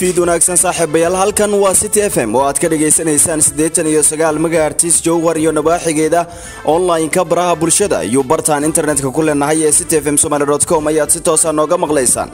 fiid wanaagsan saaxiibayaal halkan waa city f m oo aad ka dhagaysanaysaan siddeetan iyo sagaal megahertis jowhar iyo nabaaxigeeda online-ka baraha bulshada iyo bartaan internetka ku leenahay ee city f m somaly com ayaad si toosa nooga maqlaysaan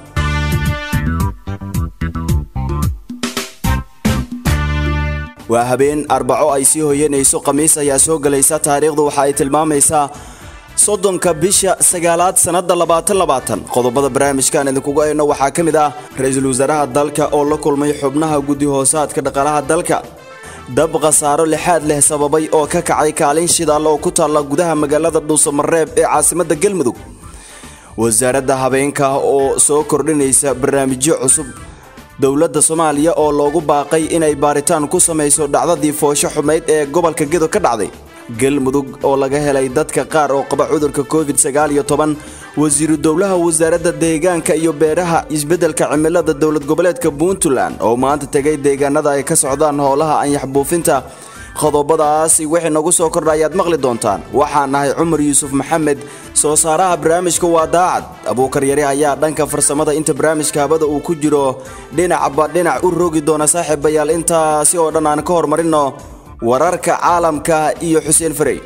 waa habeen arbaco ay sii hoyanayso khamiis ayaa soo gelaysa taariikhdu waxa ay tilmaamaysaa soddonka bisha sagaalaad sannada labaatan labaatan qodobada barnaamijkan idinkugu ayno waxaa ka mid ah ra-iisul wasaaraha dalka oo la kulmay xubnaha guddi hoosaadka dhaqaalaha dalka dab khasaaro lixaad leh sababay oo ka kacay kaalin shidaal oo ku taalla gudaha magaalada dhuusamareeb ee caasimadda galmudug wasaaradda habeenka oo soo kordhinaysa barnaamijyo cusub dowladda soomaaliya oo loogu baaqay inay baaritaan ku samayso dhacdadii foosho xumayd ee gobolka gedo ka dhacday galmudug oo laga helay dadka qaar oo qaba cudurka covid sagaal iyo toban wasiiru dowlaha wasaaradda deegaanka iyo beeraha isbeddelka cimilada dowlad goboleedka puntland oo maanta tegay deegaanada ay ka socdaan howlaha anyax buufinta qodobadaasi wixii nagu soo kordha ayaad maqli doontaan waxaan nahay cumar yuusuf maxamed soo saaraha barnaamijka waa daacad abuukar yari ayaa dhanka farsamada inta barnaamijka habada uu ku jiro dhinacba dhinac u rogi doona saaxiibayaal intaasi oo dhan aan ka hormarino wararka caalamka iyo xuseen farey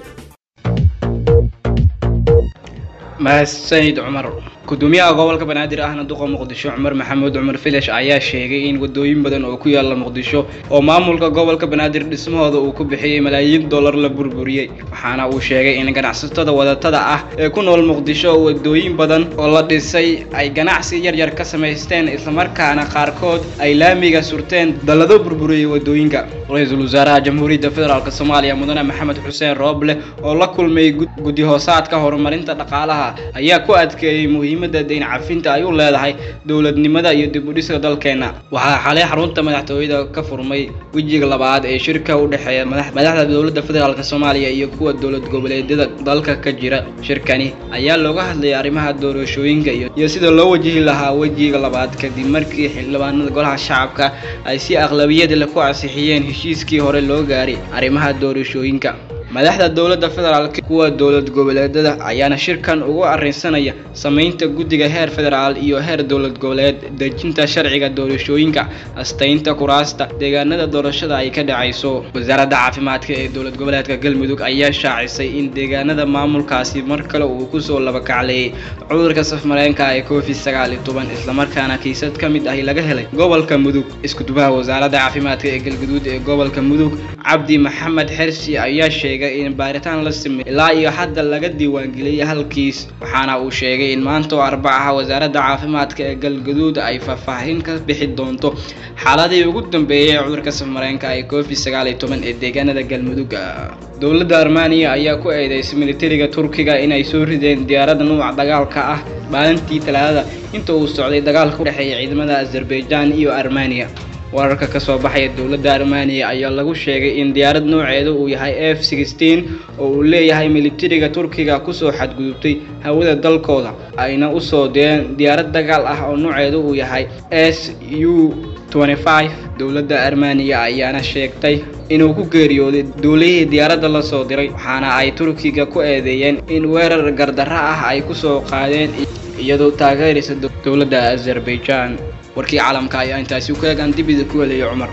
mahadsanid cumar gudoomiyaha gobolka banaadir ahna duqa muqdisho cumar maxamuud cumar filash ayaa sheegay in wadooyin badan oo ku yaala muqdisho oo maamulka gobolka banaadir dhismahooda uu ku bixiyey malaayiin dollar la burburiyey waxaana uu sheegay in ganacsatada wadatada ah ee ku nool muqdisho wadooyin badan oo la dhisay ay ganacsi yaryar ka samaysteen islamarkaana qaarkood ay laamiga surteen dallado burburiyey wadooyinka ra-iisul wasaaraha jamhuuriyadda federaalk soomaaliya mudane maxamed xuseen rooble oo la kulmay guddi hoosaadka horumarinta dhaqaalaha ayaa ku adkeeyey muhiimadda dayn cafinta ay u leedahay dowladnimada iyo dib u dhiska dalkeenna waxaa xalay xarunta madaxtooyada ka furmay wejiga labaad ee shirka u dhexeeya madaxda dowladda federaalk soomaaliya iyo kuwa dowlad goboleedyada dalka ka jira shirkani ayaa looga hadlayay arrimaha doorashooyinka iyo sida loo wajihi lahaa wejiga labaad kadib markii xildhibaanada golaha shacabka ay si aqlabiyad leh ku ansixiyeen heshiiskii hore loo gaaray arrimaha doorashooyinka madaxda dowladda federaalk kuwa dowlad goboleedada ayaana shirkan ugu arrinsanaya samaynta guddiga heer federaal iyo heer dowlad goboleed dejinta sharciga doorashooyinka astaynta kuraasta deegaanada doorashada ay ka dhacayso wasaaradda caafimaadka ee dowlad goboleedka galmudug ayaa shaacisay in deegaanada maamulkaasi mar kale uu kusoo labakacleeyay cudurka safmareenka ee covid sagaal iyo toban islamarkaana kiisad ka mid ahi laga helay gobolka mudug iskudubaha wasaaradda caafimaadka ee galguduud ee gobolka mudug cabdi maxamed xersi ayaa sheegay in baaritaan la sameey ilaa iyo hadda laga diiwaangeliyay halkiis waxaana uu sheegay in maanta oo arbacaha wasaaradda caafimaadka ee galgaduud ay faahfaahin ka bixi doonto xaaladii ugu dambeeyay ee cudurka safmareenka ee covid sagaal iyo toban ee deegaanada galmudug dowladda armaniya ayaa ku eedeysay militariga turkiga inay soo rideen diyaaradda nuuca dagaalka ah maalintii talaadada inta uu socday dagaalka u dhexeeya ciidamada azerbaijan iyo armaniya wararka ka soo baxaya dowladda armaniya ayaa lagu sheegay in diyaarad nooceedu uu yahay f sixteen oo uu leeyahay militariga turkiga kusoo xadgudubtay hawada dalkooda ayna usoo direen diyaarad dagaal ah oo nooceedu uu yahay s u dowladda armaniya ayaana sheegtay inuu ku geeriyooday duulihii diyaaradda la soo diray waxaana ay turkiga ku eedeeyeen in weerar gardarro ah ay kusoo qaadeen iyadoo taageeraysa dowladda azerbaijan warkii caalamka ayaa intaasi ku eegaan dibida ku helaya cumar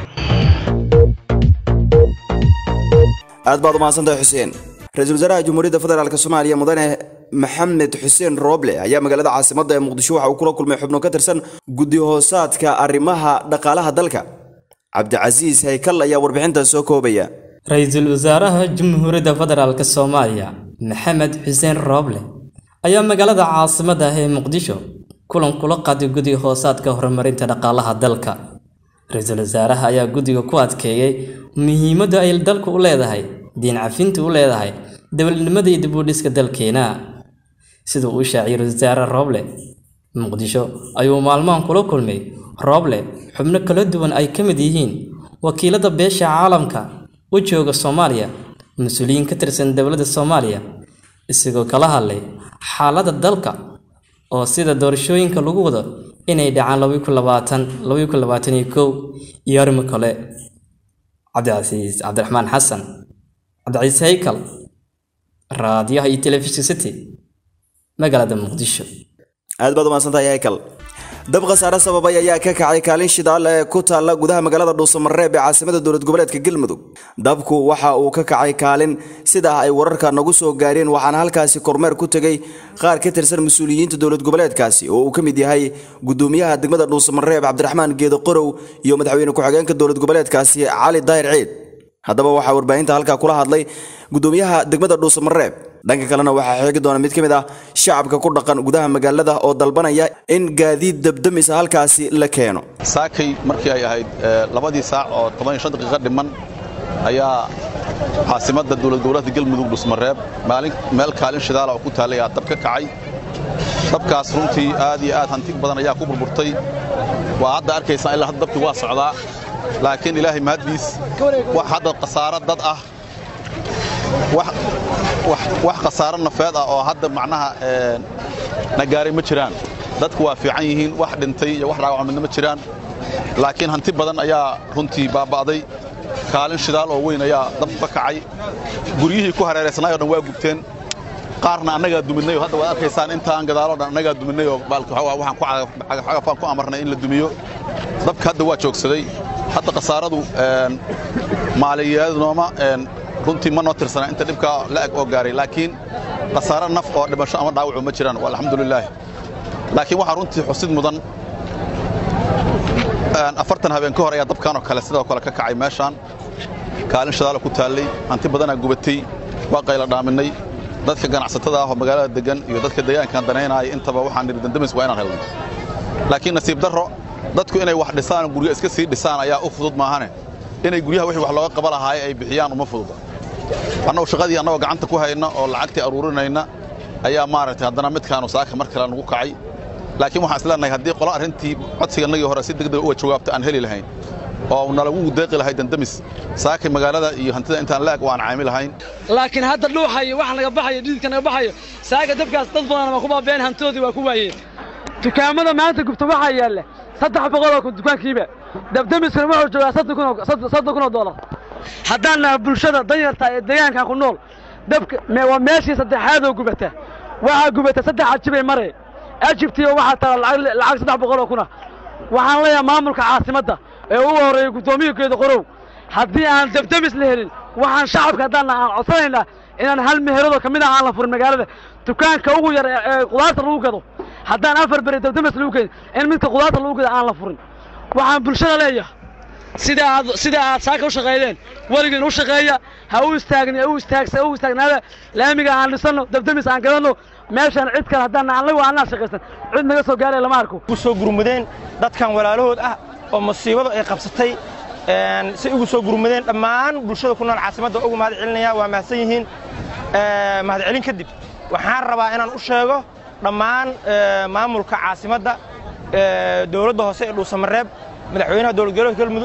aad baad umahadsantahay xuseen ra-iisul wasaaraha jamhuuriyadda federaalk soomaaliya mudane maxamed xuseen rooble ayaa magaalada caasimadda ee muqdisho waxa uu kula kulmay xubno ka tirsan guddi hoosaadka arrimaha dhaqaalaha dalka cabdicasiis haykal ayaa warbixintan soo koobaya ra-iisul wasaaraha jamhuuriyadda federaalk soomaaliya maxamed xuseen rooble ayaa magaalada caasimadda ah ee muqdisho kulan kula qaaday guddiga hoosaadka horumarinta dhaqaalaha dalka ra-iisul wasaaraha ayaa guddiga ku adkeeyey muhiimadda ay dalku u leedahay diin cafinta u leedahay dowladnimada iyo dib u dhiska dalkeena siduu u shaaciyay wasaare rooble muqdisho ayuu maalmahan kula kulmay rooble xubno kala duwan ay ka mid yihiin wakiilada beesha caalamka u jooga soomaaliya mas-uuliyiin ka tirsan dowladda soomaaliya isagoo kala hadlay xaaladda dalka oo sida doorashooyinka lagu wado inay dhacaan labayi kun labaatan labayi kun labaatan iyo kow iyo arrimo kale cabdicasiis cabdiraxmaan xasan cabdicasiis haykal raadiyaha iyo telefishin city magaalada muqdisho aad baad umahadsantahay haykal dab khasaare sababay ayaa ka kacay kaalin shidaal ee ku taalla gudaha magaalada dhuusamareeb ee caasimada dowlad goboleedka galmudug dabku waxa uu ka kacay kaalin sidaa ay wararka nagu soo gaareen waxaana halkaasi kormeer ku tegey qaar ka tirsan mas-uuliyiinta dowlad goboleedkaasi oo uu ka mid yahay gudoomiyaha degmada dhuusamareeb cabdiraxmaan geedo qorow iyo madaxweyne ku-xigeenka dowlad goboleedkaasi cali daahir ciid haddaba waxaa warbaahinta halkaa kula hadlay gudoomiyaha degmada dhuusamareeb dhanka kalena waxaa xeegi doona mid ka mid ah shacabka ku dhaqan gudaha magaalada oo dalbanaya in gaadiid dabdamisa halkaasi la keeno saakay markii ay ahayd labadii saac oo toban iyo shan daqiiqo dhiman ayaa caasimadda dowlad goboleedka galmudug dhusmareeb maalin meel kaalin shidaala oo ku taallay ayaa dab ka kacay dabkaas runtii aad iyo aad hanti badan ayaa ku burburtay waa hadda arkaysaan ilaa hadda dabkii waa socdaa laakiin ilaahay mahaddiis wax hadda khasaaro dad ah wax khasaaro nafeed ah oo hadda macnaha na gaaray ma jiraan dadku waa fiican yihiin wax dhintay iyo wax dhaawaco midna ma jiraan laakiin hanti badan ayaa runtii baaba'day kaalin shidaal oo weyn ayaa dabku ka kacay guryihii ku hareeraysnaayoo dhan waa gubteen qaarna annagaa duminay oo hadda waad arkaysaan intaan gadaaloo dhan annagaa duminay oo waxaan cagafaan ku amarnay in la dumiyo dabka hadda waa joogsaday hadda khasaaradu maaliyaadnooma runtii ma noo tirsana inta dhibkaa la eg oo gaaray laakiin khasaaro naf oo dhimasho ama dhaawacu ma jiraan alxamdulilaah laakiin waxaa runtii xusid mudan afartan habeen ka hor ayaa dabkanoo kale sidoo kale ka kacay meeshaan kaalin shadaala ku taallay hanti badanaa gubatay waa qayla dhaaminay dadka ganacsatada ah oo magaalada degan iyo dadka deegaankan danaynaaya intaba waxaan nidhi dandamis waa inaan helno laakiin nasiib darro dadku inay wax dhisaan guryo iska sii dhisaan ayaa u fudud maahane inay guryaha wixii wax looga qaba lahaay ay bixiyaan uma fududa annagu shaqadii annagoo gacanta ku hayna oo lacagtii aruurinayna ayaa maaragtay haddana midkaanu saaka mar kale nagu kacay laakiin waxaan isleenahay haddii qola arrintii codsigannagii hore si degdega uga jawaabta aan heli lahayn oo nalagu deeqi lahay dandamis saakay magaalada iyo hantida intaan la eg waan caami lahayn laakiin hadda dhuuxayo wax naga baxayo dhididka naga baxayo saaka dabkaas dad badan waa ku baabeen hantidoodii waa ku waayeen dukaamada maanta gubta waxaa yaalla saddex boqoloo kun dukaankiiba dabdamiskana wuxuu joogaa soddon kun oo doolar haddaan naha bulshada danyarta ee deegaankan ku nool dabka waa meeshii saddexaadoo gubata waxaa gubata saddex ajibay mare ajibtiyo waxaa tala lacag saddex boqoloo kuna waxaan leeyahay maamulka caasimadda ee ugu horreeyey guddoomiyakeeda qorow haddii aan dabdamis la helin waxaan shacabka haddaanna aan codsanaynaa inaan hal meheradoo ka mid ah aan la furin magaalada dukaanka ugu yar ee qudaarta lagu gado haddaan afar beri dabdamis lagu kedin in midka qudaarta lagu gado aan la furin waxaan bulshada leeyahay sida aad sida aad saaka u shaqaydeen weligiin u shaqeeya ha u istaagni u istaagsa u istaagnaada laamiga aan dhisanno dabdamis aan gadanno meeshaan cid kale haddaan annagu aanaa shaqaysan cid naga soo gaaray lama arko u soo gurmudeen dadkan walaalahood ah oo musiibadu ay qabsatay si ugu soo gurmudeen dhammaan bulshada ku nool caasimadda ugu mahad celinaya waa mahadsan yihiin mahad celin kadib waxaan rabaa inaan u sheego dhammaan maamulka caasimadda dowladda hoose ee dhuusamareeb madaxweynaha dowlad goboleedka galmudug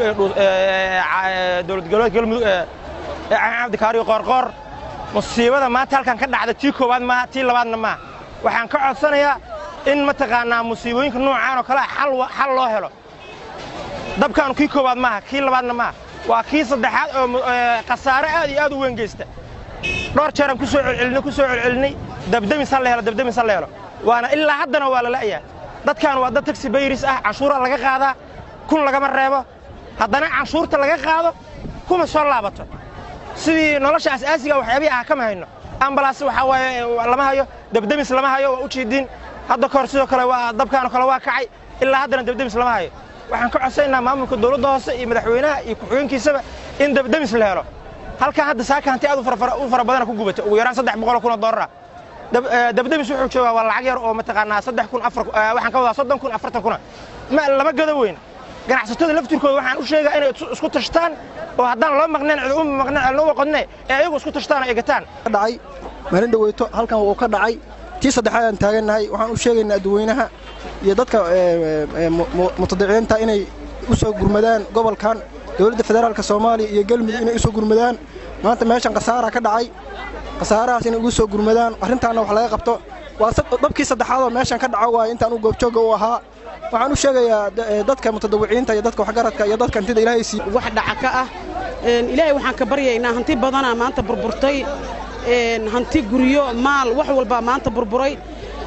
ee dowlad goboleedka galmudug ee cabdi kaariyo qoorqoor musiibada maanta halkan ka dhacda tii koowaad maaha tii labaadna maaha waxaan ka codsanayaa in mataqaanaa musiibooyinka noocaan oo kale xal loo helo dabkaanu kii koowaad maaha kii labaadna maaha waa kii saddexaad oo khasaare aad iyo aad u weyn geysta dhowr jeeraan ku soo celcelinay ku soo celcelinay dabdamis ha la helo dabdamis ha la helo waana ilaa haddana waa la la'yaa dadkan waa dad taxi bayris ah canshuura laga qaadaa kun lagama reebo haddana canshuurta laga qaado kuma soo laabato sidii nolosha asaasiga waxyaabihii ah kama hayno ambalaas waxaa waaye lama hayo dabdemis lama hayo waa u jiidiin hadda kahor sidoo kale waa dabkaanoo kale waa kacay ilaa haddana dabdemis lama hayo waxaan ka codsaynaa maamulka dowladda hoose iyo madaxweynaha iyo ku-xigeenkiisaba in dabdemis la helo halkan hadda saaka hanti aad u fara badana ku gubata ugu yaraan saddex boqol kun oo doolara dabdemis wuxuu joogaa waa lacag yar oo mataqaanaa saddex kun afar waxaan ka wadaa soddon kun afartan kuna ma lama gado weyn ganacsatada laftirkooda waxaan u sheegaa inay isku tashtaan oo haddaan loo maqneen cid uma maqneen cidna u qodne ee ayagu isku tashtaan oo egataan dhacay maalin dhaweyto halkan wuu ka dhacay tii saddexaad aan taagannahay waxaan u sheegaynaa dadweynaha iyo dadka mutadiciinta inay u soo gurmadaan gobolkan dowladda federaalka soomaaliya iyo galmudug inay u soo gurmadaan maanta meeshan khasaara ka dhacay khasaarahaas inay ugu soo gurmadaan arrintaanna wax laga qabto waa dhabkii saddexaad oo meeshan ka dhaco waaye intaan u goobjooga u ahaa waxaan u sheegayaa dadka mutadawiciinta iyo dadka waxgaradka iyo dadka hantida ilaahay sii wax dhaca ka ah ilaahay waxaan ka baryaynaa hanti badanaa maanta burburtay hanti guryo maal wax walbaa maanta burburay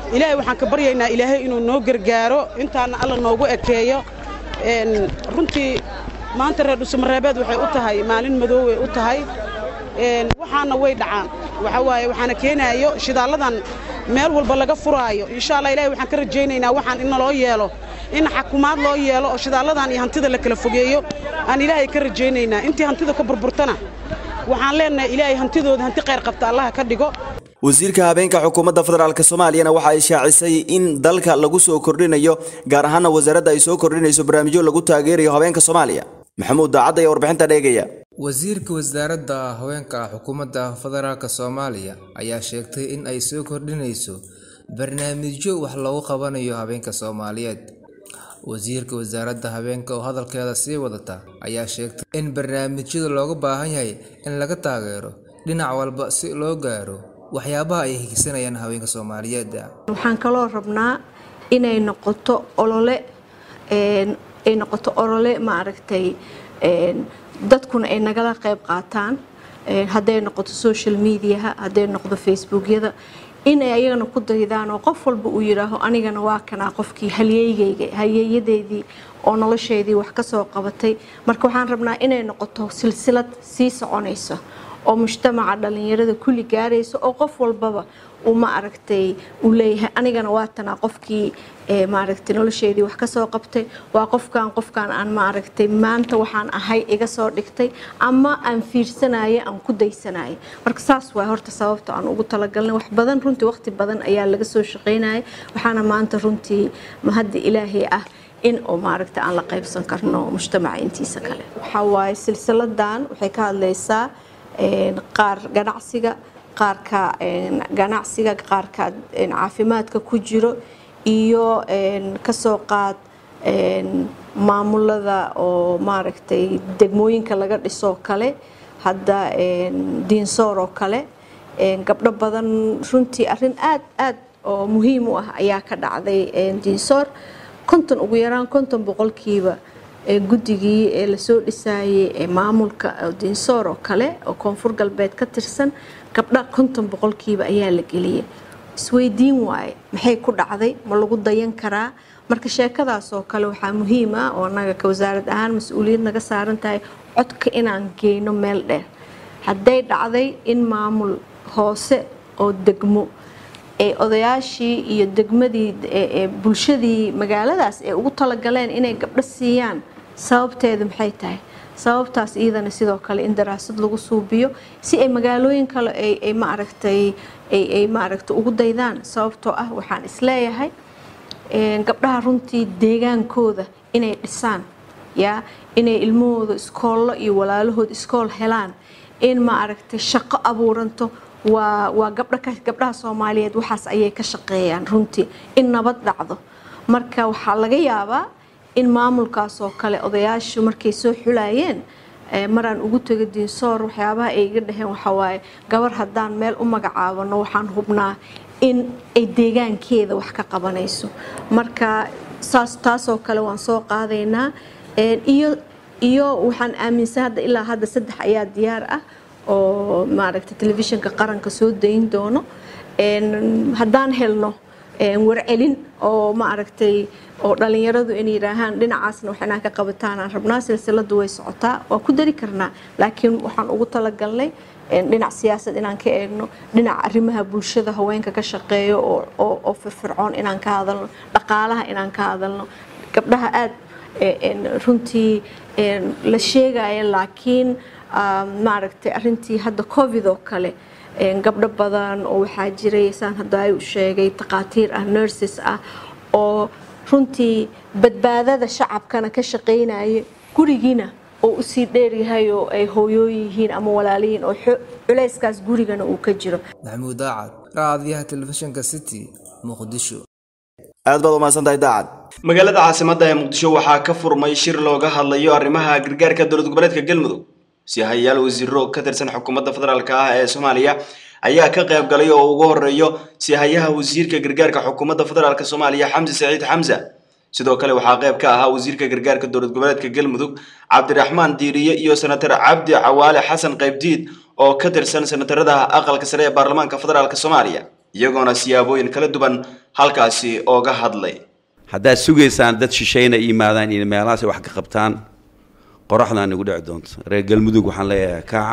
ilaahay waxaan ka baryaynaa ilaahay inuu noo gargaaro intaana alla noogu ekeeyo runtii maanta reer dhuusamareebeed waxay u tahay maalin madooway u tahay waxaana way dhacaan waxa waaye waxaana keenaayo shidaalladan meel walba laga furaayo insha allah ilahay waxaan ka rajaynaynaa waxaan in naloo yeelo in xakumaad loo yeelo oo shidaalladan iyo hantida la kala fogeeyo aan ilaahay ka rajaynaynaa intii hantida ka burburtana waxaan leenahay ilaahay hantidooda hanti khayr qabta allaha ka dhigo wasiirka habeenka xukuumadda federaalk soomaaliyana waxa ay shaacisay in dalka lagu soo kordhinayo gaar ahaana wasaaradda ay soo kordhinayso barnaamijyo lagu taageerayo habeenka soomaaliya maxamuud daacad ayaa warbixinta dheegaya wasiirka wasaaradda haweenka xukuumadda federaalk soomaaliya ayaa sheegtay in ay soo kordhinayso barnaamijyo wax loogu qabanayo habeenka soomaaliyeed wasiirka wasaaradda habeenka oo hadalkeeda sii wadata ayaa sheegtay in barnaamijyada looga baahan yahay in laga taageero dhinac walba si loo gaaro waxyaabaha ay higsanayaan haweenka soomaaliyeed waxaan kaloo rabnaa inay noqoto olole ay noqoto olole maaragtay dadkuna ay nagala qayb qaataan hadday noqoto social mediaha hadday noqdo facebookyada inay ayagana ku daydaan oo qof walba uu yidhaaho anigana waa kanaa qofkii halyeygayga halyeeyadeedii oo nolosheedii wax ka soo qabatay marka waxaan rabnaa inay noqoto silsilad sii soconaysa oo mujtamaca dhallinyarada kulli gaaraysa oo qof walbaba uu ma aragtay uu leeyahay anigana waa tanaa qofkii maaragtay nolosheedii wax kasoo qabtay waa qofkan qofkan aan ma aragtay maanta waxaan ahay iga soo dhigtay ama aan fiirsanaya aan ku daysanaya marka saas waa horta sababta aan ugu talagalnay wax badan runtii waqti badan ayaa laga soo shaqaynaya waxaana maanta runtii mahadda ilaahay ah in oo maaragta aan la qaybsan karno mujtamaca intiisa kale waxaa waaye silsiladan waxay ka hadlaysaa qaar ganacsiga qaarka ganacsiga qaarka caafimaadka ku jiro iyo kasoo qaad maamulada oo maaragtay degmooyinka laga dhisoo kale hadda diinsoor oo kale gabdho badan runtii arrin aad aad oo muhiim u ah ayaa ka dhacday diinsoor konton ugu yaraan konton boqolkiiba guddigii ee lasoo dhisaayay ee maamulka diinsoor oo kale oo koonfur galbeed ka tirsan gabdha konton boqolkiiba ayaa la geliyay isweydiin waaye maxay ku dhacday ma lagu dayan karaa marka sheekadaas oo kale waxaa muhiim ah oo annaga ka wasaarad ahaan mas-uuliyad naga saaran tahay codka inaan geyno meel dheer hadday dhacday in maamul hoose oo degmo ee odayaashii iyo degmadii bulshadii magaaladaas ay ugu talagaleen inay gabdho siiyaan sababteedu maxay tahay sababtaas iyadana sidoo kale in daraasad lagu suubiyo si ay magaalooyin kale ay maaragtay ay maaragtay ugu daydaan sababtoo ah waxaan isleeyahay gabdhaha runtii deegaankooda inay dhisaan yaa inay ilmahooda iskoollo iyo walaalahood iskool helaan in maaragtay shaqo abuuranto waa waa gabdha gabdhaha soomaaliyeed waxaas ayay ka shaqeeyaan runtii in nabad dhacdo marka waxaa laga yaabaa in maamulkaas oo kale odayaashu markay soo xulayeen maraan ugu tego diinsoor waxyaabaha ay iga dhaheen waxawaaye gabar haddaan meel u magacaabano waxaan hubnaa in ay deegaankeeda wax ka qabanayso marka saas taasoo kale waan soo qaadaynaa iyo iyo waxaan aaminsan hadda ilaa hadda saddex ayaa diyaar ah oo maaragtay telefishinka qaranka soo dayn doono haddaan helno warcelin oo maaragtay oo dhalinyaradu in yidhaahaan dhinacaasna wax inaan ka qabataan aan rabnaa silsiladu way socotaa waa ku dari karnaa laakiin waxaan ugu talagalnay dhinac siyaasad inaan ka eegno dhinaca arrimaha bulshada haweenka ka shaqeeyo oo firfircoon inaan ka hadalno dhaqaalaha inaan ka hadalno gabdhaha aad runtii la sheegaya laakiin maaragtay arintii hadda covid oo kale gabdho badan oo waxaa jiray saan hadda ay u sheegay takhaatiir ah nurses ah oo runtii badbaadada shacabkana ka shaqaynaya gurigiina oo usii dheeryahay oo ay hooyooyin yihiin ama walaaliyiin oo culayskaas gurigana uu ka jiro maxamuud daacad raadiyaha telefishinka city muqdisho aad baad umahadsantahay daacad magaalada caasimadda ee muqdisho waxaa ka furmay shir looga hadlayo arrimaha gargaarka dowlad goboleedka galmudug si hayaal wasiiro ka tirsan xukuumadda federaalk ah ee soomaaliya ayaa ka qayb galay oo ugu horeeyo sihayaha wasiirka gargaarka xukuumadda federaalk soomaaliya xamse saciid xamse sidoo kale waxaa qayb ka ahaa wasiirka gargaarka dowlad goboleedka galmudug cabdiraxmaan diiriye iyo senatar cabdi cawaale xasan qaybdiid oo ka tirsan senatarada aqalka sare ee baarlamaanka federaalk soomaaliya iyagoona siyaabooyin kala duwan halkaasi ooga hadlay haddaad sugaysaan dad shishayna yimaadaan iyo meelahaas ay wax ka qabtaan qoraxdaan igu dhici doonto reer galmudug waxaan leeyahay kaaca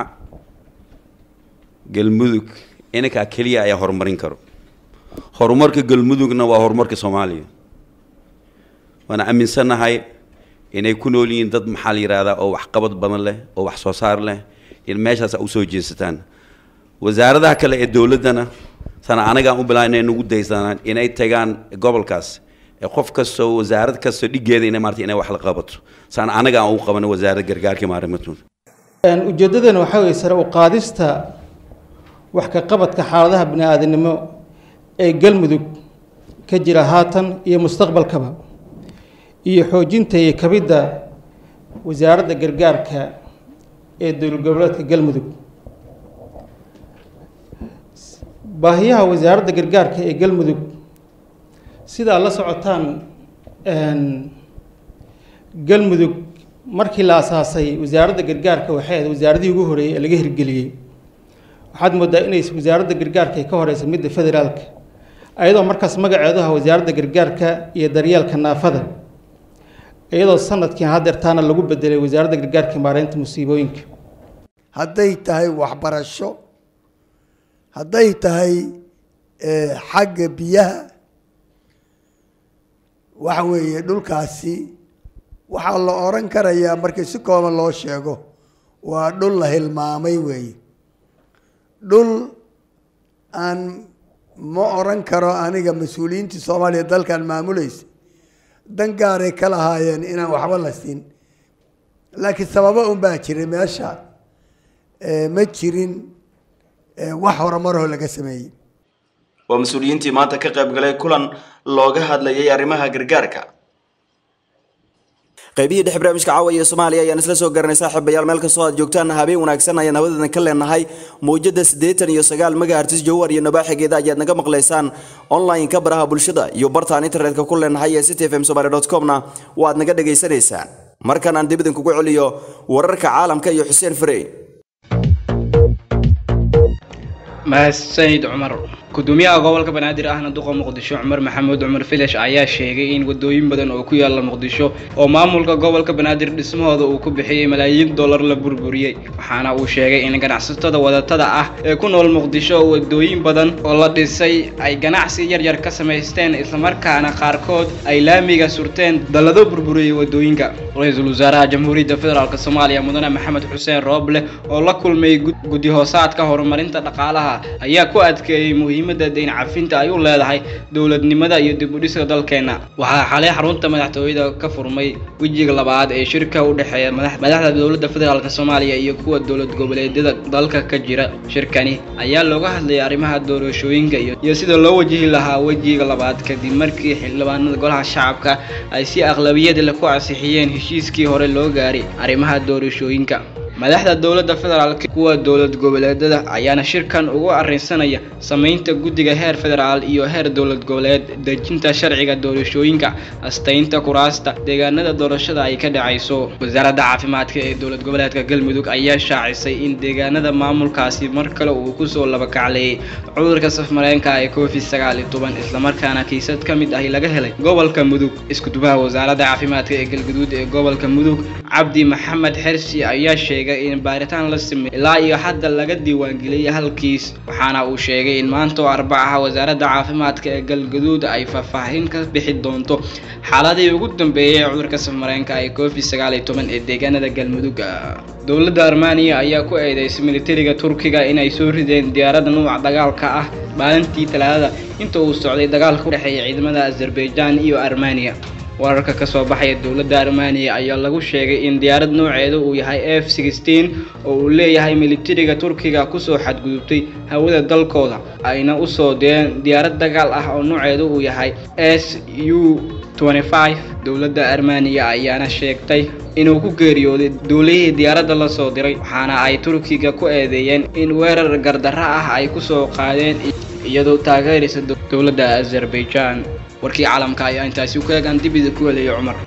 galmudug inankaa keliya ayaa horumarin karo horumarka galmudugna waa horumarka soomaaliya waana aaminsannahay inay ku nool yihiin dad maxaa la yidhahdaa oo waxqabad badan leh oo wax soo saar leh in meeshaas a usoo jeesataan wasaaradaha kale ee dowladdana sana anagaan u bilaabay inay nagu daysanaan inay tagaan gobolkaas ee qof kastoo wasaarad kastoo dhigeeda inay maarata inay wax la qabato sana anaga aan ugu qabano wasaaradda gargaarka maarimatooda ujeeddadana waxaa weeye sare u qaadista wax ka qabadka xaaladaha bini-aadamnimo ee galmudug ka jira haatan iyo mustaqbalkaba iyo xoojinta iyo kabidda wasaaradda gargaarka ee dowlad goboleedka galmudug baahiyaha wasaaradda gargaarka ee galmudug sidaa la socotaan galmudug markii la asaasay wasaaradda gargaarka waxay ahayd wasaaradihii ugu horeeyey ee laga hirgeliyey waxaad moodaa inay wasaaradda gargaarka ay ka horeysa midda federaalka ayadoo markaas magaceedu aha wasaaradda gargaarka iyo daryeelka naafada iyadoo sanadkii hadeertaana lagu bedelay wasaaradda gargaarka maareynta musiibooyinka hadday tahay waxbarasho hadday tahay xagga biyaha waxa weeye dhulkaasi waxaa la odhan karayaa markii si kooban loo sheego waa dhul la hilmaamay weeye dhul aan ma odhan karo aniga mas-uuliyiintii soomaaliya dalkan maamulaysa dan gaaray ka lahaayeen inaan waxba la siin laakiin sababo un baa jiray meesha ma jirin wax horumaroo laga sameeyey waa mas-uuliyiintii maanta ka qayb galay kulan looga hadlayay arrimaha gargaarka qaybihii dhexe barnaamijka caawa iyo soomaaliya ayaan isla soo garanay saaxiibayaal meel kastoo aad joogtaan habeen wanaagsan ayaan hawadeedan ka leenahay mawjada siddeetan iyo sagaal megahertis jowhar iyo nabaaxigeeda ayaad naga maqlaysaan online-ka baraha bulshada iyo bartaan internetka ku leenahay ee city fm somaly dot comna waad naga dhagaysanaysaan markan aan dib idinkugu celiyo wararka caalamka iyo xuseen farey mahadsanid cumar gudoomiyaha gobolka banaadir ahna duqa muqdisho cumar maxamuud cumar filash ayaa sheegay in wadooyin badan oo ku yaala muqdisho oo maamulka gobolka banaadir dhismahooda uu ku bixiyey malaayiin dollar la burburiyey waxaana uu sheegay in ganacsatada wadatada ah ee ku nool muqdisho wadooyin badan oo la dhisay ay ganacsi yaryar ka samaysteen islamarkaana qaarkood ay laamiga surteen dallado burburiyey wadooyinka ra-iisul wasaaraha jamhuuriyadda federaalk soomaaliya mudane maxamed xuseen rooble oo la kulmay guddi hoosaadka horumarinta dhaqaalaha ayaa ku adkeeyey muhiimadda dayn cafinta ay u leedahay dowladnimada iyo dib u dhiska dalkeenna waxaa xalay xarunta madaxtooyada ka furmay wejiga labaad ee shirka u dhexeeya madaxda dowladda federaalk soomaaliya iyo kuwa dowlad goboleedyada dalka ka jira shirkani ayaa looga hadlayay arrimaha doorashooyinka iyo sida loo wajihi lahaa wejiga labaad kadib markii xildhibaanada golaha shacabka ay si aqlabiyad leh ku ansixiyeen heshiiskii hore loo gaaray arrimaha doorashooyinka madaxda dowladda federaalk kuwa dowlad goboleedada ayaana shirkan ugu arrinsanaya samaynta guddiga heer federaal iyo heer dowlad goboleed dejinta sharciga doorashooyinka astaynta kuraasta deegaanada doorashada ay ka dhacayso wasaaradda caafimaadka ee dowlad goboleedka galmudug ayaa shaacisay in deegaanada maamulkaasi mar kale uu kusoo labakacleeyay cudurka safmareenka ee covid sagaal iyo toban islamarkaana kiisad ka mid ahi laga helay gobolka mudug iskudubaha wasaaradda caafimaadka ee galguduud ee gobolka mudug cabdi maxamed xersi ayaa sheegay in baaritaan la sameeyey ilaa iyo hadda laga diiwaangeliyey halkiis waxaana uu sheegay in maanta oo arbacaha wasaaradda caafimaadka ee galgaduud ay faahfaahin ka bixi doonto xaaladii ugu dambeeyey ee cudurka safmareenka ee covid sagaal iyo toban ee deegaanada galmudug dowladda armaniya ayaa ku eedeysay militariga turkiga inay soo rideen diyaarada nuuca dagaalka ah maalintii talaadada inta uu socday dagaalka u dhexeeya ciidamada azerbaijan iyo armaniya wararka ka soo baxaya dowladda armaniya ayaa lagu sheegay in diyaarad nooceedu uu yahay f sixteen oo uu leeyahay militariga turkiga kusoo xadgudubtay hawada dalkooda ayna usoo direen diyaarad dagaal ah oo nooceedu uu yahay s u dowladda armaniya ayaana sheegtay inuu ku geeriyooday duulihii diyaaradda la soo diray waxaana ay turkiga ku eedeeyeen in weerar gardarro ah ay kusoo qaadeen iyadoo taageeraysa dowladda azerbaijan warkii caalamka ayaa intaasi ku eegaan dib idinku helaya cumar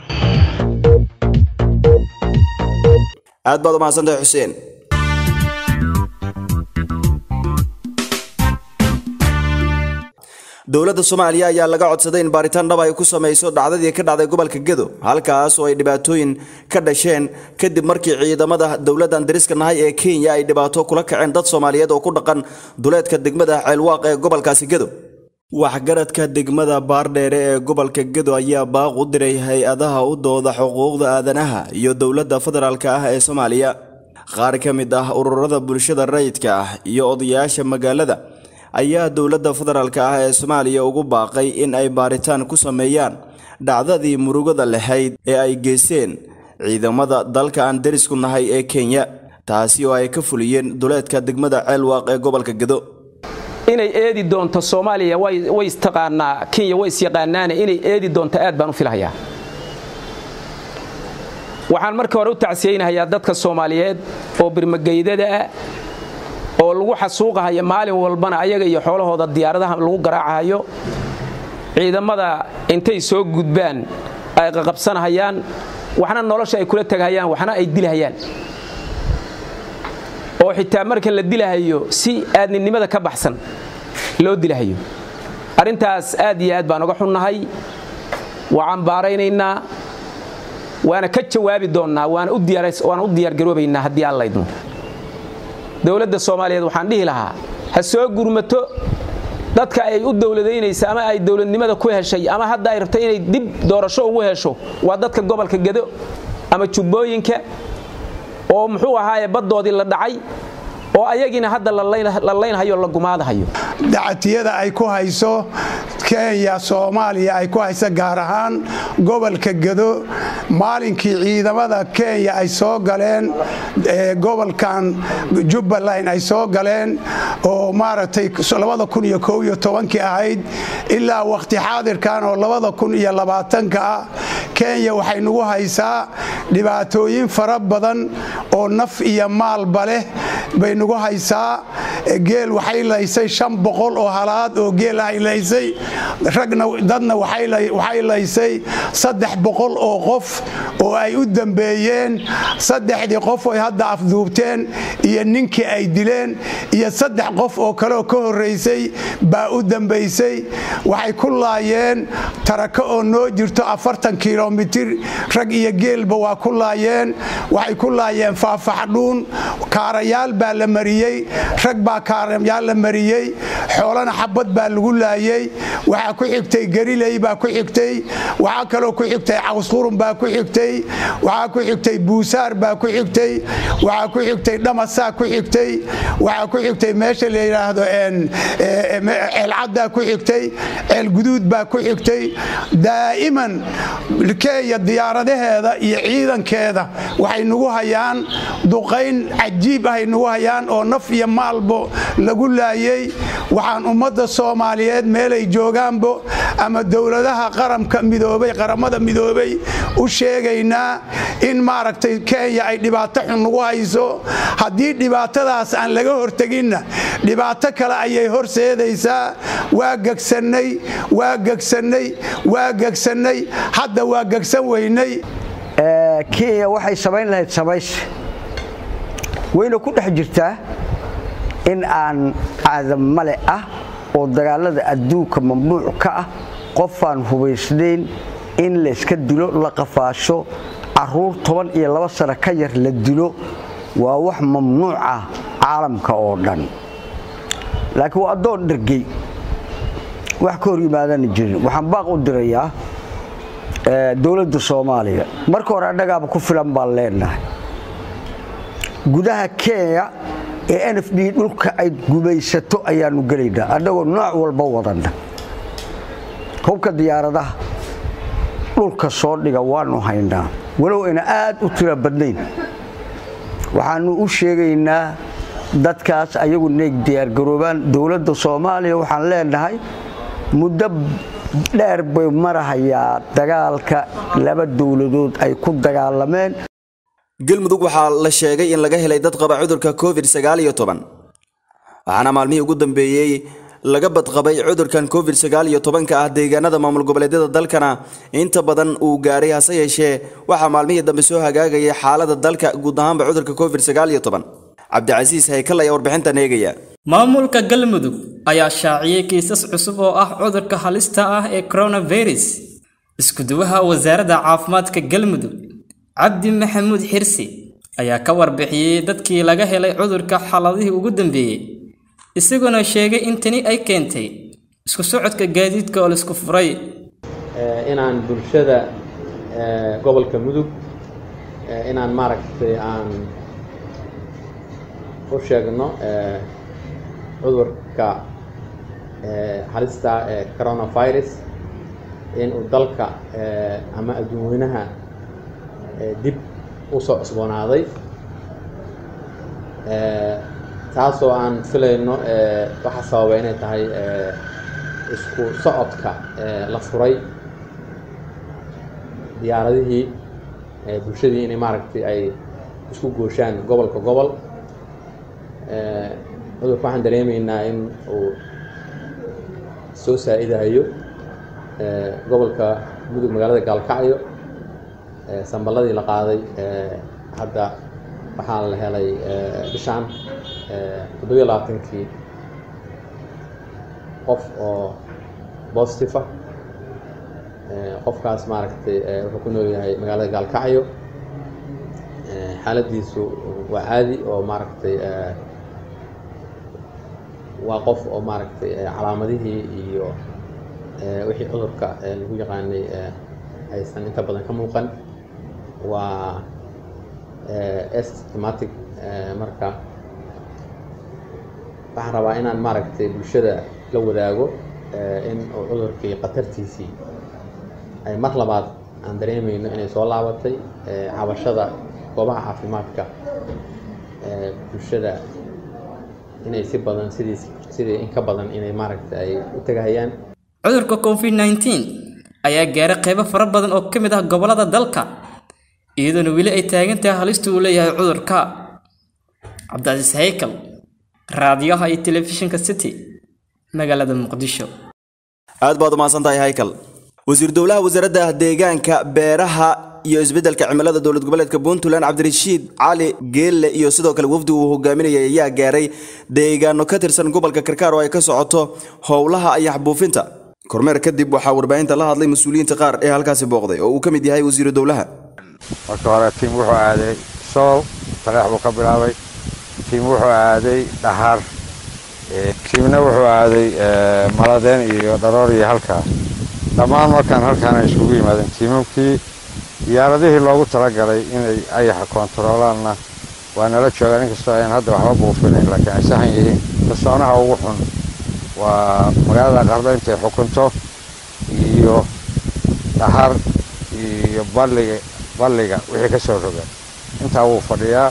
aad baad u mahadsantahay xuseen dowladda soomaaliya ayaa laga codsaday in baaritaan dhab ay ku samayso dhacdadii ka dhacday gobolka gedo halkaas oo ay dhibaatooyin ka dhasheen kadib markii ciidamada dowladdan dariska nahay ee kenya ay dhibaato kula kaceen dad soomaaliyeed oo ku dhaqan duleedka degmada ceelwaaq ee gobolkaasi gedo waxgaradka degmada baardheere ee gobolka gedo ayaa baaq u diray hay-adaha u dooda xuquuqda aadanaha iyo dowladda federaalk ah ee soomaaliya qaar ka mid ah ururada bulshada rayidka ah iyo odayaasha magaalada ayaa dowladda federaalk ah ee soomaaliya ugu baaqay in ay baaritaan ku sameeyaan dhacdadii murugada lahayd ee ay geysteen ciidamada dalka aan derisku nahay ee kenya taasi oo ay ka fuliyeen duleedka degmada ceelwaaq ee gobolka gedo inay eedi doonto soomaaliya way istaqaanaa kenya way isyaqaanaane inay eedi doonto aad baan u filahayaa waxaan marka hore u tacsiyeynahayaa dadka soomaaliyeed oo birmageydada ah oo lagu xasuuqahayo maalin walbana ayaga iyo xoolahooda diyaaradaha lagu garaacahayo ciidamada intay soo gudbaan ay qaqabsanahayaan waxna nolosha ay kula tegahayaan waxna ay dilahayaan oo xitaa marka la dilahayo si aadninimada ka baxsan loo dilahayo arrintaas aad iyo aad baan uga xunnahay waa cambaaraynaynaa waana ka jawaabi doonnaa waana u diyaargaroobaynaa haddii aan laydmo dowladda soomaaliyeed waxaan dhihi lahaa ha soo gurmato dadka ay u dowladaynaysa ama ay dowladnimada ku heshay ama hadda ay rabta inay dib doorasho ugu hesho waa dadka gobolka gedo ama jubbooyinka oo muxuu ahaaye baddoodii la dhacay oo ayagiina hadda la laynhayo la gumaadahayo dacatiyada ay ku hayso kenya soomaaliya ay ku hayso gaar ahaan gobolka gedo maalinkii ciidamada kenya ay soo galeen gobolkan jubbaland ay soo galeen oo maaragtay kii ahayd ilaa wakhti xaadirkan oo labadakuniyolabaatanka ah kenya waxay nagu haysaa dhibaatooyin fara badan oo naf iyo maalba leh bay nagu haysaa geel waxay laysay shan boqol oo halaad oo geel ahay laysay ragna dadna waxay laysay saddex boqol oo qof oo ay u dambeeyeen saddexdii qof oy hadda afduubteen iyo ninkii ay dileen iyo saddex qof oo kaleoo ka horraysay baa u dambaysay waxay ku laayeen tarako oo noo jirto afartan kilomitir rag iyo geelba waa ku laayeen waxay ku laayeen faafaxdhuun kaarayaal baa la mariyey rag baa kaarayaal la mariyey xoolana xabad baa lagu laayey waxaa ku xigtay gariley baa ku xigtay waxaa kaloo ku xigtay cawsqurun baa ku xigtay waxaa ku xigtay buusaar baa ku xigtay waxaa ku xigtay dhamasaa ku xigtay waxaa ku xigtay meesha la yidhaahdo ceelcaddaa ku xigtay ceelguduud baa ku xigtay daa'iman kenya diyaaradaheeda iyo ciidankeeda waxay nagu hayaan duqayn cajiib ahay nagu hayaan oo naf iyo maalbo lagu laayey waxaan ummadda soomaaliyeed meelay joogaanbo ama dowladaha qaramka midoobay qaramada midoobay u sheegaynaa in maaragtay kenya ay dhibaato xun nagu hayso haddii dhibaatadaas aan laga horteginna dhibaato kale ayay horseedaysaa waa gegsannay waa gegsannay waa gegsannay hadda waa gegsan weynay kenya waxay samayn lahayd samayse wayna ku dhex jirtaa in aan caadamale ah oo dagaalada adduunka mamnuuc ka ah qofaan hubaysnayn in layska dilo la qafaasho caruur toban iyo laba sano ka yar la dilo waa wax mamnuuc ah caalamka oo dhan laakiin waa addoon dhergey wax ka hor yimaadana jirin waxaan baaq u dirayaa dowladda soomaaliya marka hore annagaaba ku filan baan leenahay gudaha kenya ee n f d dhulka ay gumaysato ayaanu gelaynaa annagoo nooc walba wadanna hubka diyaaradaha dhulka soo dhiga waanu haynaa walow ayna aad u tira badnayn waxaanu u sheegaynaa dadkaas ayagu inay diyaargaroobaan dowladda soomaaliya waxaan leenahay muddo dheer bay marahayaa dagaalka laba dowladood ay ku dagaalameen galmudug waxaa la sheegay in laga helay dad qaba cudurka covid sagaaliyo toban waxaana maalmihii ugu dambeeyey laga badqabay cudurkan covid sagaaliyo tobanka ah deegaanada maamul goboleedyada dalkana inta badan uu gaaray hase yeeshee waxaa maalmihii dambe soo hagaagayay xaalada dalka guud ahaanba cudurka covid sagaaliyo toban cabdicasiis haykal ayaa warbixintan eegaya maamulka galmudug ayaa shaaciyey kiisas cusub oo ah cudurka halista ah ee coronavirus iskuduwaha wasaaradda caafimaadka galmudug cabdi maxamuud xirsi ayaa ka warbixiyey dadkii laga helay cudurka xaladihii ugu dambeeyey isagoona sheegay in tani ay keentay isku socodka gaadiidka oo laisku furay inaan bulshada gobolka mudug inaan maaragtay aan u sheegno cudurka halista ee coronavirus in uu dalka ama adduunweynaha dib u soo cusboonaaday taasoo aan filayno waxaa sababa inay tahay isku socodka la furay diyaaradihii bulshadii inay maaragtay ay isku gooshaan gobolka gobol cudurka waxaan dareemaynaa in uu soo saa-idayo gobolka mudug magaalada gaalkacyo samballadii la qaaday hadda waxaa la helay bishaan toddobiyo labaatankii qof oo positive ah qofkaas maaragtay wuxuu ku nool yahay magaalada gaalkacyo xaaladiisu waa caadi oo maaragtay waa qof oo maaragtay calaamadihii iyo wixii cudurka lagu yaqaanay aysan inta badan ka muuqan waa estmatic marka waxaan rabaa inaan maaragtay bulshada la wadaago in uu cudurkii khatartiisii ay mar labaad aan dareemayno inay soo laabatay cabashada goobaha caafimaadka bulshada inay si badan sidii sidii in ka badan inay maaragtay ay u tagahayaan cudurka covid 19 ayaa gaaray qaybo fara badan oo ka mid ah gobollada dalka iyadoona weli ay taagan tahay halista uu leeyahay cudurka cabdicasiis haykal raadiyaha iyo telefishinka city magaalada muqdisho aad baad umahadsan tahay haykal wasiir dowlaha wasaaradda deegaanka beeraha iyo isbeddelka cimilada dowlad goboleedka puntland cabdirashiid cali geelle iyo sidoo kale wafdi uu hogaaminayay ayaa gaaray deegaano ka tirsan gobolka karkaar oo ay ka socoto howlaha ayax buufinta kormeer kadib waxaa warbaahinta la hadlay mas-uuliyiinta qaar ee halkaasi booqday oo uu ka mid yahay wasiiru dowlaha marka hore tiim wuxuu aaday sool taleex buu ka bilaabay tiim wuxuu aaday dhaxar tiimna wuxuu aaday maladeen iyo dharoor iyo halkaa dhammaan markaan halkaana isugu yimaadeen tiimamkii diyaaradihii loogu talagalay inay ayaxa koontaroolaanna waa nala joogaan inkastoo ayaan hadda waxba buufinayn laakiin ay sahan yihiin kasoonaha ugu xun waa magaalada qardo intay xukunto iyo dhahar iyo balliga balliga wixii ka soo roga intaa wuu fadhiyaa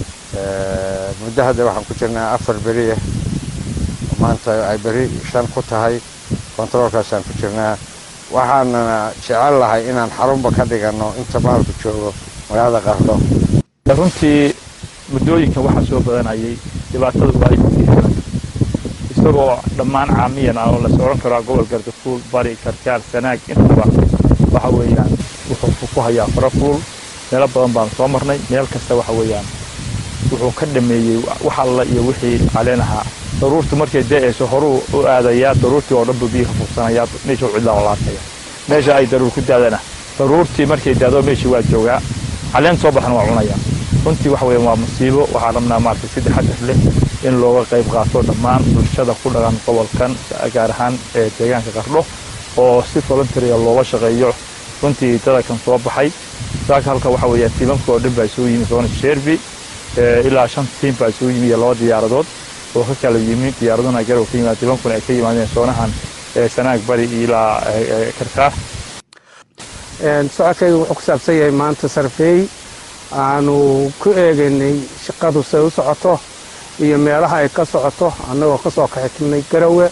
muddo hadda waxaan ku jirnaa afar beri ah maanta ay beri shan ku tahay kontaroolkaasaan ku jirnaa waxaanana jecel lahay inaan xarunba ka dhiganno inta maalku joogo magaalada qardho runtii muddooyinkan waxaa soo badanayay dhibaatada waa fiican isagoo dhammaan caamiyan ah oo la socon karaa gobol gardafuul bari karkaar sanaag intuba waxa weeyaan wuxuu ku hayaa farafuul meelo badan baan soo marnay meel kasta waxa weeyaan wuxuu ka dhameeyey wax alla iyo wixii caleen ahaa daruurtu markay da'ayso horuu u aadayaa daruurtii oo dhan buu biyo ka fugsanayaa meesha cidlaa oo laataya meesha ay daruur ku daadana daruurtii markay daado meeshii waa joogaa caleen soo baxan waa cunaya runtii waxa weeyaan waa musiibo waxaa rabnaa maaragtay si taxadar leh in looga qayb qaato dhammaan bulshada ku dhaqan gobolkan gaar ahaan ee deegaanka qardho oo si voluntarya looga shaqeeyo runtii dadakan soo baxay saaka halka waxa weeyaan tiimamka oo dhan baa isugu yimi soona sherby ilaa shan tiim baa isugu yimi iyo laba diyaaradood oo ka kala yimi diyaaraduna garow ka yimaad tiimamkuna ay ka yimaadeen soonahan sanaag bari ilaa karkaar socodkayga wuxuu ku saabsan yahay maanta sarfeey aanu ku eegaynay shaqadu say u socoto iyo meelaha ay ka socoto annagoo ka soo kaxiknay garowe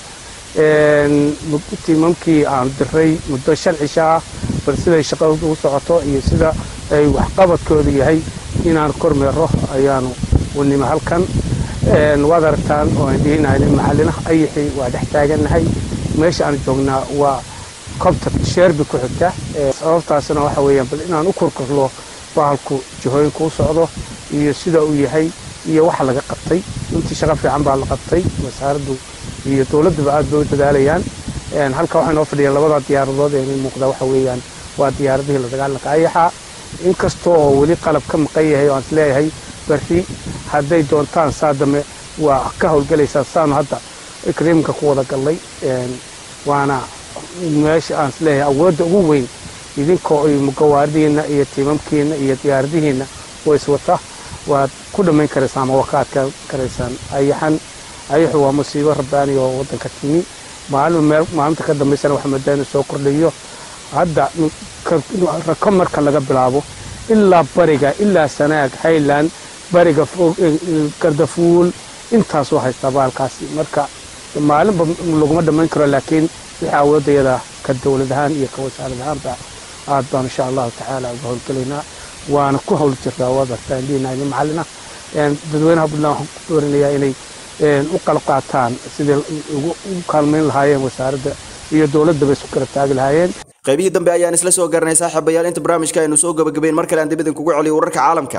tiimamkii aan diray muddo shan cisho ah bal siday shaqadu u socoto iyo sida ay waxqabadkoodu yahay inaan kormeero ayaanu unima halkan waad aragtaan oo aan dhihinahay maxallinaha ayixii waa dhex taagannahay meesha aan joognaa waa kobta sheerbi ku xigta sababtaasna waxa weeyaan bal inaan u korkorlo bahalku jihooyinka u socdo iyo sida uu yahay iyo waxa laga qabtay runtii shaqo fiican baa la qabtay wasaaraddu iyo dowladduba aad bay u dadaalayaan halka waxaa inoo fadhiya labada diyaaradood ee inay muuqda waxa weeyaan waa diyaaradihii la dagaalanka ayaxa inkastoo oo weli qalab ka maqan yahay oo aan isleeyahay berri hadday doontaan saa dambe waa ka howlgelaysaa saanu hadda ikriimka ku wada gallay waana meesha aan isleeyahay awoodda ugu weyn idinkoo gawaaridiinna iyo tiimamkiinna iyo diyaaradihiinna oo iswata waad ku dhammayn karaysaan ama waa ka adkaan karaysaan ayaxan ayaxu waa musiibo rabbaani oo waddanka timi maalin maalinta ka dambaysana waxa moodaa inuu soo kordhayo hadda rako marka laga bilaabo ilaa bariga ilaa sanaag highland bariga gardafuul intaasuu haystaa baalkaasi marka maalinba laguma dhammayn karo laakiin wixii awoodayada ka dowlad ahaan iyo ka wasaarad ahaanba aad baan insha allahu tacaala uga howlgelaynaa waana ku howl jirtaa waad artaa indhihinayni macallina dadweynaha puntland waxaan ku doorinayaa inay u qalab qaataan sidii ugu kaalmayn lahaayeen wasaaradda iyo dowladdaba isku kala taagi lahaayeen qaybihii dambe ayaan isla soo garanay saaxiibayaal inta barnaamijka aynu soo gabagabayn mar kale aan dib idinkugu celiyo wararka caalamka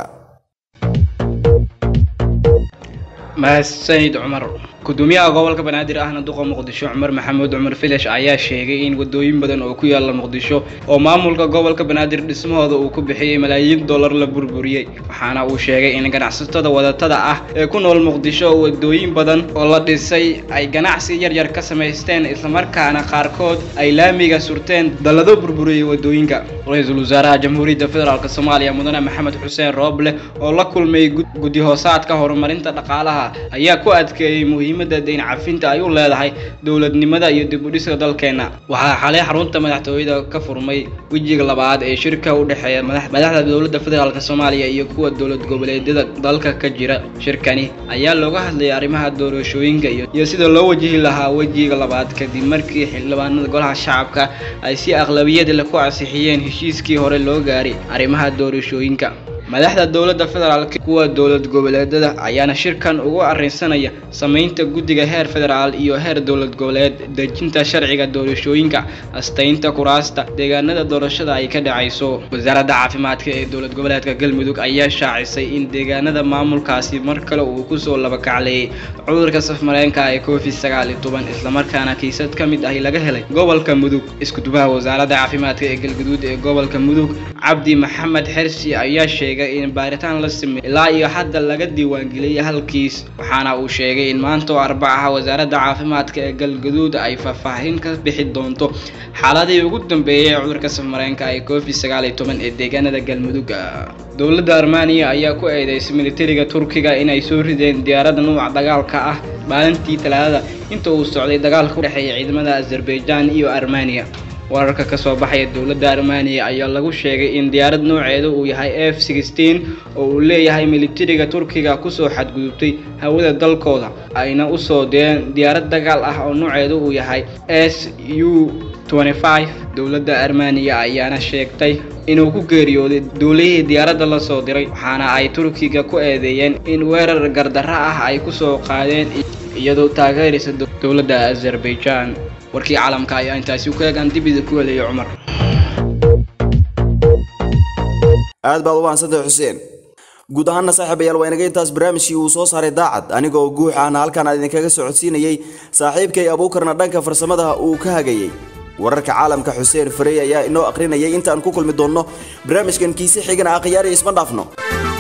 mahadsanid cumar gudoomiyaha gobolka banaadir ahna duqa muqdisho cumar maxamuud cumar filash ayaa sheegay in wadooyin badan oo ku yaala muqdisho oo maamulka gobolka banaadir dhismahooda uu ku bixiyey malaayiin dollar la burburiyey waxaana uu sheegay in ganacsatada wadatada ah ee ku nool muqdisho wadooyin badan oo la dhisay ay ganacsi yaryar ka samaysteen islamarkaana qaarkood ay laamiga surteen dallado burburiyey wadooyinka ra-iisul wasaaraha jamhuuriyadda federaalk soomaaliya mudane maxamed xuseen rooble oo la kulmay guddi hoosaadka horumarinta dhaqaalaha ayaa ku adkeeyey muhiimadda dayn cafinta ay u leedahay dowladnimada iyo dib u dhiska dalkeenna waxaa xalay xarunta madaxtooyada ka furmay wejiga labaad ee shirka u dhexeeya madaxda dowladda federaalk soomaaliya iyo kuwa dowlad goboleedyada dalka ka jira shirkani ayaa looga hadlayay arrimaha doorashooyinka iyo sida loo wajihi lahaa wejiga labaad kadib markii xildhibaanada golaha shacabka ay si aqlabiyad leh ku ansixiyeen heshiiskii hore loo gaaray arrimaha doorashooyinka madaxda dowladda federaalk kuwa dowlad goboleedada ayaana shirkan ugu arrinsanaya samaynta guddiga heer federaal iyo heer dowlad goboleed dejinta sharciga doorashooyinka astaynta kuraasta deegaanada doorashada ay ka dhacayso wasaaradda caafimaadka ee dowlad goboleedka galmudug ayaa shaacisay in deegaanada maamulkaasi mar kale uu kusoo labakacleeyay cudurka safmareenka ee covid sagaal iyo toban islamarkaana kiisad ka mid ahi laga helay gobolka mudug iskudubaha wasaaradda caafimaadka ee galguduud ee gobolka mudug cabdi maxamed xersi ayaa sheegay in baaritaan la sameeyey ilaa iyo hadda laga diiwaangeliyey halkiis waxaana uu sheegay in maanta oo arbacaha wasaaradda caafimaadka ee galgaduud ay faahfaahin ka bixi doonto xaaladii ugu dambeeyey ee cudurka safmareenka ee covid sagaal iyo toban ee deegaanada galmudug dowladda armaniya ayaa ku eedeysay militariga turkiga inay soo rideen diyaaradda nuuca dagaalka ah maalintii talaadada inta uu socday dagaalka u dhexeeya ciidamada azerbaijan iyo armaniya wararka ka soo baxaya dowladda armaniya ayaa lagu sheegay in diyaarad nooceedu uu yahay f sixteen oo uu leeyahay militariga turkiga kusoo xadgudubtay hawada dalkooda ayna usoo direen diyaarad dagaal ah oo nooceedu uu yahay s u dowladda armaniya ayaana sheegtay inuu ku geeriyooday duulihii diyaaradda la soo diray waxaana ay turkiga ku eedeeyeen in weerar gardarro ah ay kusoo qaadeen iyadoo taageeraysa dowladda azerbaijan warkii caalamka ayaa intaasi ku eegaan dib idinku helaya cumar aad baad u mahadsantahay xuseen guud ahaana saaxiibayaal waa inaga intaas barnaamijkii uu soo saaray daacad aniga oo guux ahna halkaan aan idinkaga socodsiinayey saaxiibkay abuukarna dhanka farsamada uu ka hagayey wararka caalamka xuseen farey ayaa inoo akhrinayay intaan ku kulmi doonno barnaamijkan kiise xigana akhyaari isma dhaafno